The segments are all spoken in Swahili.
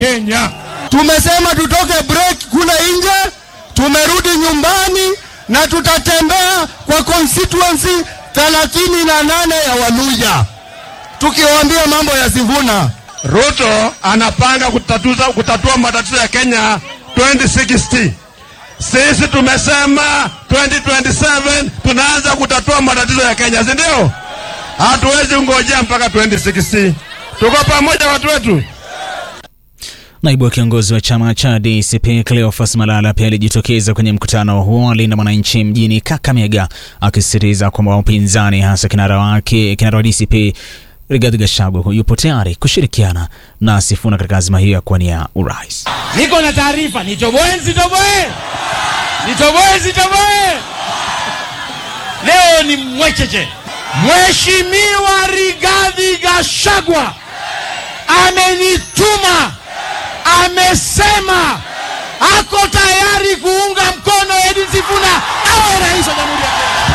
Kenya. Tumesema tutoke break kule nje, tumerudi nyumbani na tutatembea kwa constituency thelathini na nane ya Waluya tukiwaambia mambo ya Sifuna. Ruto anapanga kutatuza, kutatua matatizo ya Kenya 2060. Sisi tumesema 2027 tunaanza kutatua matatizo ya Kenya, si ndio? Hatuwezi ngojea mpaka 2060. Tuko pamoja watu wetu. Naibu wa kiongozi wa chama cha DCP Cleophas Malala pia alijitokeza kwenye mkutano huo wa Linda Mwananchi mjini Kakamega akisisitiza kwamba upinzani hasa kinara wake kinara wa DCP Rigathi Gachagua yupo tayari kushirikiana na Sifuna katika azma hiyo ya kuwania urais. Niko na taarifa, nitoboe nsitoboe, nitoboe nsitoboe. Leo ni mwecheche. Mheshimiwa Rigathi Gachagua amenituma, amesema ako tayari kuunga mkono Edwin Sifuna awe rais wa Jamhuri ya Kenya.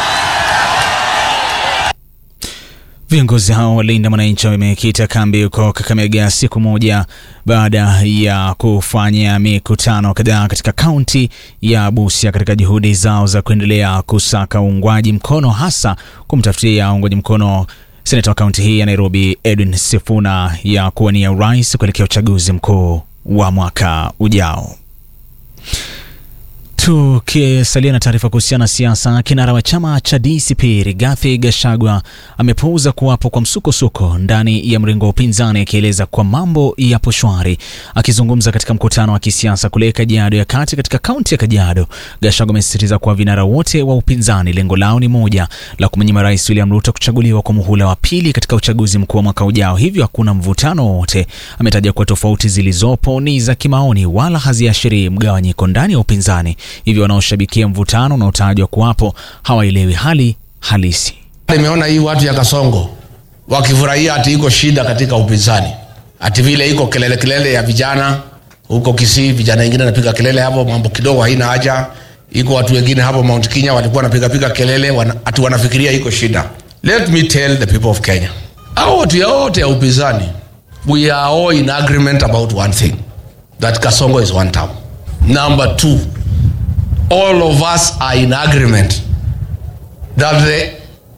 Viongozi hao wa Linda Mwananchi wamekita kambi huko Kakamega siku moja baada ya kufanya mikutano kadhaa katika kaunti ya Busia katika juhudi zao za kuendelea kusaka uungwaji mkono hasa kumtafutia uungwaji mkono seneta wa kaunti hii ya Nairobi Edwin Sifuna ya kuwania urais kuelekea uchaguzi mkuu wa mwaka ujao. Tukisalia na taarifa kuhusiana na siasa, kinara wa chama cha DCP Rigathi Gachagua amepuuza kuwapo kwa msukosuko ndani ya mrengo wa upinzani, akieleza kwa mambo yapo shwari. Akizungumza katika mkutano wa kisiasa kule Kajiado ya kati katika kaunti ya Kajiado, Gachagua amesisitiza kuwa vinara wote wa upinzani lengo lao ni moja la kumnyima Rais William Ruto kuchaguliwa kwa muhula wa pili katika uchaguzi mkuu wa mwaka ujao, hivyo hakuna mvutano wowote. Ametaja kuwa tofauti zilizopo ni za kimaoni, wala haziashirii mgawanyiko ndani ya upinzani hivyo wanaoshabikia mvutano unaotajwa kuwapo hawaelewi hali halisi. Nimeona hii watu ya Kasongo wakifurahia ati iko shida katika upinzani, ati vile iko kelele kelele ya vijana huko Kisii, vijana wengine wanapiga kelele hapo, mambo kidogo haina haja. Iko watu wengine hapo Mount Kenya walikuwa wanapiga piga kelele wana, ati wanafikiria iko shida. Let me tell the people of Kenya, hao watu yote ya upinzani, we are all in agreement about one thing that Kasongo is one town. Number two, all of us are in agreement that the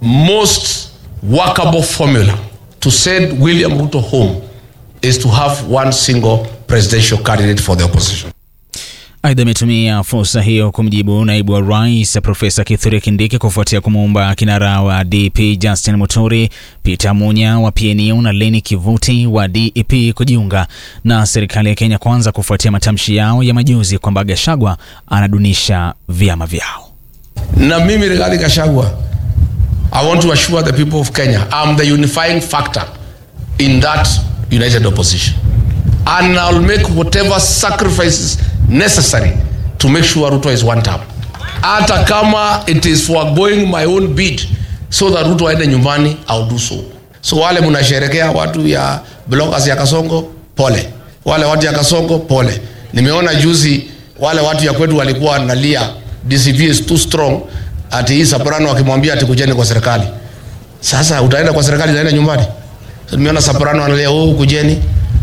most workable formula to send William Ruto home is to have one single presidential candidate for the opposition. Aidha, ametumia fursa hiyo kumjibu naibu wa rais Profesa Kithure Kindiki kufuatia kumuomba kinara wa DP Justin Muturi, Peter Munya wa PNU na Leni Kivuti wa DEP kujiunga na serikali ya Kenya Kwanza kufuatia matamshi yao ya majuzi kwamba Gachagua anadunisha vyama vyao. Na mimi Rigathi Gachagua, I want to assure the people of Kenya I'm the unifying factor in that united opposition and I'll make whatever sacrifices necessary to make sure Ruto is one term. Hata kama it is foregoing my own bid so that Ruto aende nyumbani, I'll do so. So wale mnasherekea watu ya bloggers ya Kasongo, pole. Wale watu ya Kasongo, pole. Nimeona juzi wale watu ya kwetu walikuwa wanalia DCP is too strong, ati hii Soprano akimwambia ati kujeni kwa serikali. Sasa utaenda kwa serikali, utaenda nyumbani. So, nimeona Soprano analia, oh, kujeni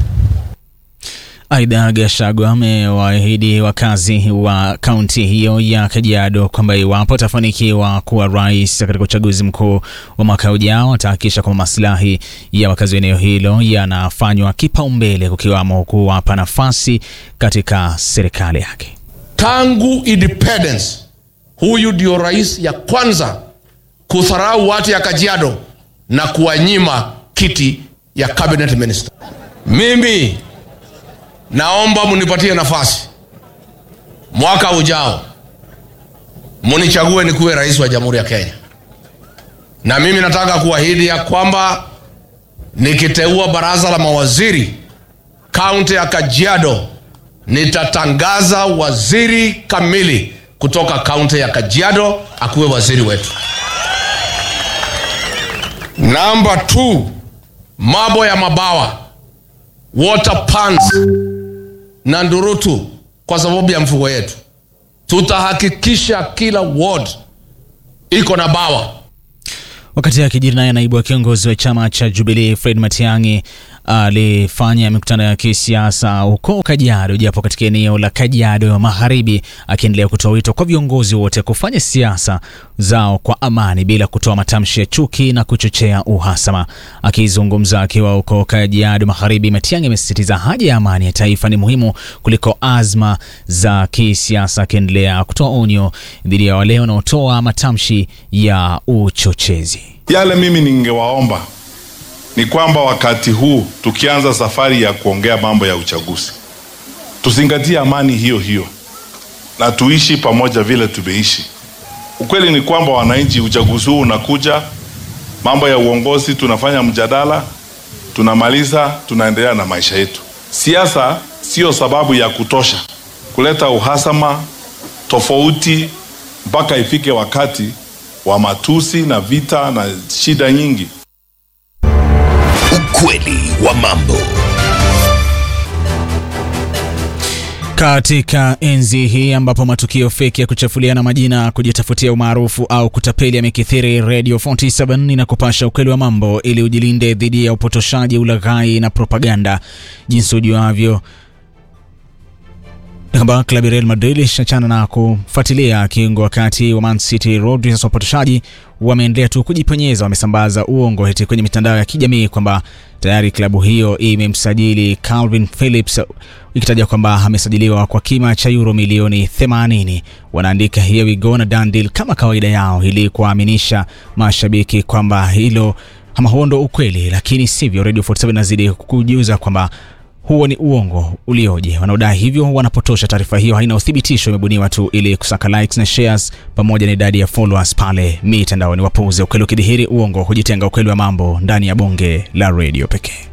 Aidha, Gachagua amewaahidi wakazi wa kaunti hiyo ya Kajiado kwamba iwapo atafanikiwa kuwa rais katika uchaguzi mkuu wa mwaka ujao atahakikisha kwamba maslahi ya wakazi wa eneo hilo yanafanywa kipaumbele, kukiwamo kuwapa nafasi katika serikali yake. tangu independence huyu ndio rais ya kwanza kudharau watu ya Kajiado na kuwanyima kiti ya cabinet minister. Mimi naomba munipatie nafasi mwaka ujao, munichague nikuwe rais wa jamhuri ya Kenya, na mimi nataka kuahidi ya kwamba nikiteua baraza la mawaziri kaunti ya Kajiado nitatangaza waziri kamili kutoka kaunti ya Kajiado akuwe waziri wetu. Namba 2 mambo ya mabawa water pans na ndurutu kwa sababu ya mfugo yetu, tutahakikisha kila ward iko na bawa. Wakati akijiri naye naibu wa kiongozi wa chama cha Jubilee Fred Matiang'i alifanya mikutano ya kisiasa huko Kajiado, japo katika eneo la Kajiado Magharibi, akiendelea kutoa wito kwa viongozi wote kufanya siasa zao kwa amani bila kutoa matamshi ya chuki na kuchochea uhasama. Akizungumza akiwa huko Kajiado Magharibi, Matiang'i amesisitiza haja ya amani ya taifa ni muhimu kuliko azma za kisiasa, akiendelea kutoa onyo dhidi ya wale wanaotoa matamshi ya uchochezi. Yale mimi ningewaomba ni kwamba wakati huu tukianza safari ya kuongea mambo ya uchaguzi, tuzingatie amani hiyo hiyo na tuishi pamoja vile tumeishi. Ukweli ni kwamba wananchi, uchaguzi huu unakuja, mambo ya uongozi, tunafanya mjadala, tunamaliza, tunaendelea na maisha yetu. Siasa sio sababu ya kutosha kuleta uhasama, tofauti, mpaka ifike wakati wa matusi na vita na shida nyingi. Ukweli wa mambo. Katika enzi hii ambapo matukio feki ya kuchafuliana majina, kujitafutia umaarufu au kutapeli yamekithiri, Radio 47 inakupasha ukweli wa mambo ili ujilinde dhidi ya upotoshaji, ulaghai na propaganda. Jinsi ujuavyo ni kwamba klabu ya Real Madrid ishachana na kufuatilia kiungo wakati wa Man City Rodriguez. Wapotoshaji wameendelea tu kujipenyeza, wamesambaza uongo eti kwenye mitandao ya kijamii kwamba tayari klabu hiyo imemsajili Calvin Phillips ikitaja kwamba amesajiliwa kwa kima cha euro milioni 80. Wanaandika here we go na done deal kama kawaida yao, ili kuwaaminisha mashabiki kwamba hilo ama huo ndo ukweli, lakini sivyo. Radio 47 nazidi kujuza kwamba huo ni uongo ulioje. Wanaodai hivyo wanapotosha. Taarifa hiyo haina uthibitisho, imebuniwa tu ili kusaka likes na shares pamoja na idadi ya followers pale mitandaoni. Wapuuze. Ukweli ukidhihiri, uongo hujitenga. Ukweli wa mambo ndani ya bonge la redio pekee.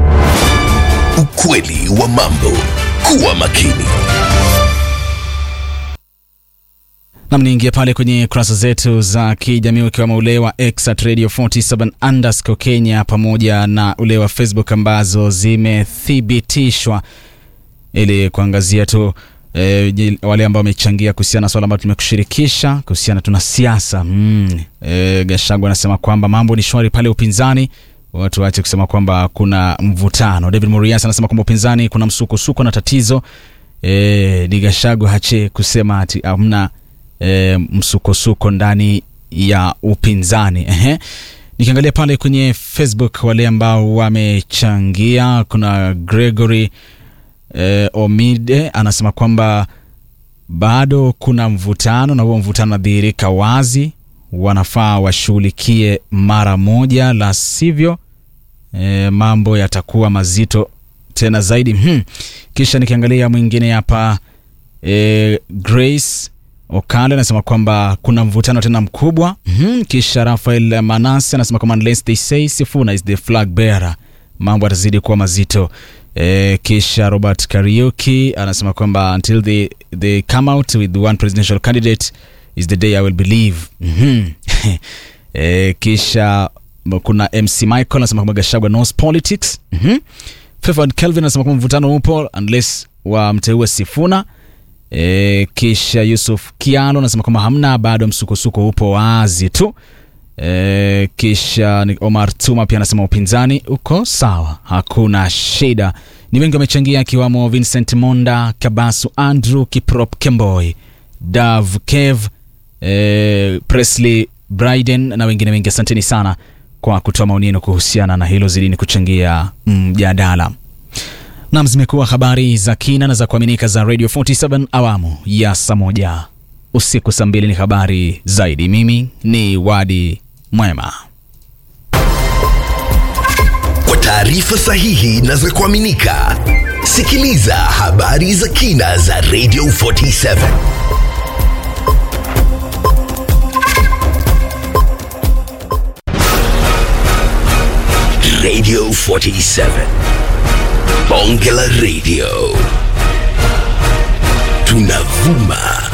Ukweli wa mambo. Kuwa makini. Nam, niingia pale kwenye kurasa zetu za kijamii ukiwemo ule wa X at Radio 47 underscore Kenya pamoja na ule wa Facebook ambazo zimethibitishwa ili kuangazia tu e, wale ambao wamechangia kuhusiana na swala ambalo tumekushirikisha kuhusiana tuna siasa mm. E, Gashagu anasema kwamba mambo ni shwari pale upinzani watu waache kusema kwamba kuna mvutano. David Murias anasema kwamba upinzani kuna msukosuko na tatizo. E, ni Gashagu hache kusema ati hamna e, msukosuko ndani ya upinzani. Ehe. Nikiangalia pale kwenye Facebook wale ambao wamechangia, kuna Gregory e, Omide anasema kwamba bado kuna mvutano na huo mvutano unadhihirika wazi, wanafaa washughulikie mara moja, la sivyo e, mambo yatakuwa mazito tena zaidi. Hmm. Kisha nikiangalia mwingine hapa e, Grace Okale anasema kwamba kuna mvutano tena mkubwa. mm-hmm. Kisha Rafael Manase anasema kwamba unless they say Sifuna is the flag bearer, mambo yatazidi kuwa mazito. E, kisha Robert Kariuki anasema kwamba until they, they come out with one presidential candidate is the day I will believe. mm-hmm. e, kisha kuna MC Michael anasema kwamba Gachagua knows politics. mm-hmm. Favored Kelvin anasema kwamba mvutano upo unless wamteue Sifuna. E, kisha Yusuf Kialo anasema kwamba hamna, bado msukosuko upo wazi tu. E, kisha Omar Tuma pia anasema upinzani uko sawa, hakuna shida. Ni wengi wamechangia, akiwamo Vincent Monda, Kabasu Andrew, Kiprop Kemboy, Dav Kev, e, Presley Bryden na wengine wengi. Asanteni sana kwa kutoa maoni yenu kuhusiana na hilo, zidini kuchangia mjadala. Nam, zimekuwa habari za kina na za kuaminika za Radio 47 awamu ya saa moja usiku. Saa mbili ni habari zaidi. Mimi ni Wadi Mwema. Kwa taarifa sahihi na za kuaminika, sikiliza habari za kina za Radio 47 Radio 47 Bonge la Radio tunavuma